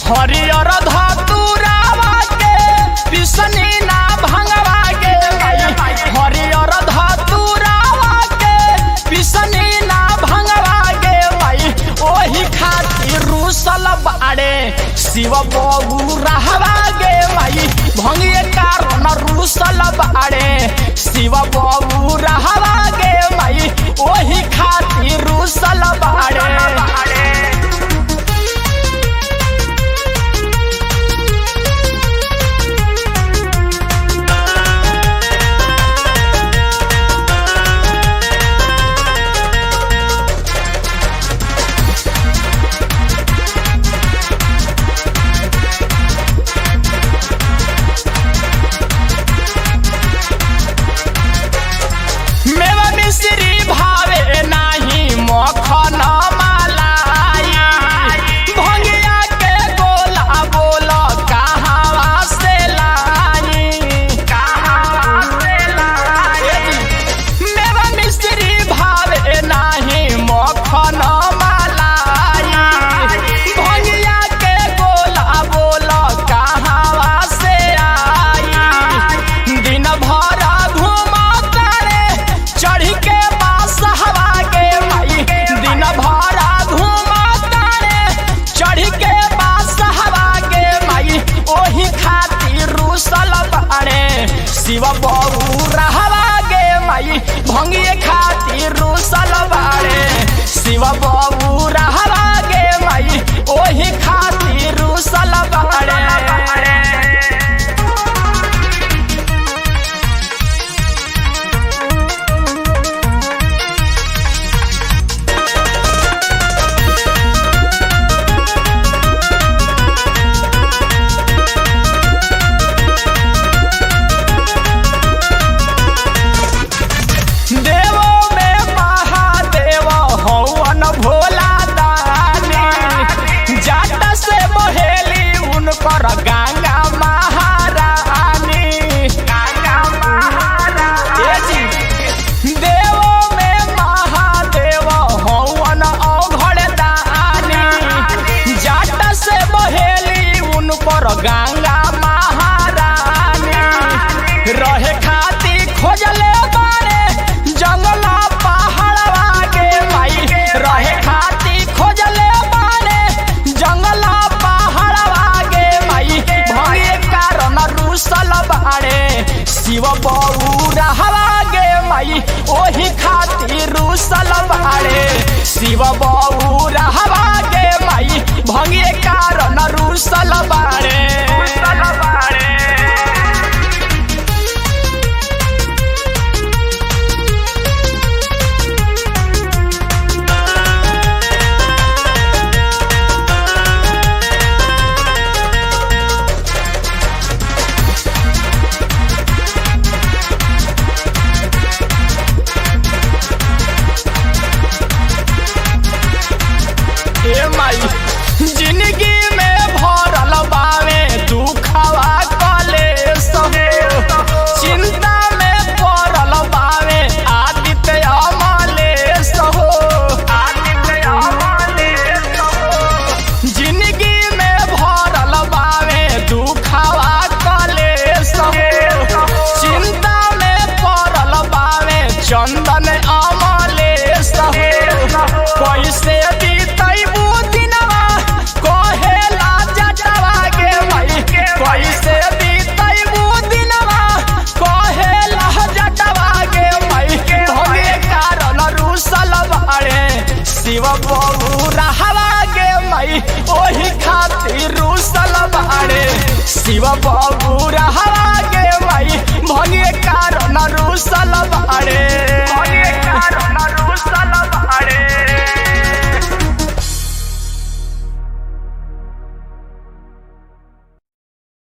हरियर धतुरावा के पिसनी ना भंगवा गे माई हरियर धतुरावा के पिसनी ना भंगवा गे माई ओही खातिर रूसल बाड़े शिव बबू रहवा गे माई भंगिए कारण रूसल बाड़े शिव बबू रहवा गे माई ओही खातिर रूसल बाड़े मेवा मिश्री भावे नाही मखन मलाई भंगिया के गोला बोल कहावा से लाई मेवा मिश्री भावे नाही मखन मलाई भंगिया के गोला बोल कहावा से आई दिन भर घूमा करे चढ़ी के पास हवा के माई दिन भर घूमा करे चढ़ी के पास हवा के माई ओही खातिर रूसल बाड़े शिव बबू रहवा गे माई भंगिए खातिर रूसल बाड़े शिव बबू रहवा गे माई ओही खातिर रूसल बाड़े देवो में महादेव हवन भोला दानी जाट से बहेली उनकर गंगा महारानी गंगा महारानी देवो में महादेव हवन अघड़ दानी जाट से बहेली उनकर गंगा महारानी रहे खाती खोजले बारे जंगला पहाड़वा के माई रहे खाती खोजले बारे जंगला पहाड़वा के माई भये कारण रूसल बाड़े शिव बबू रहवा गे माई ओही खातिर रूसल बाड़े शिव बबू रहवा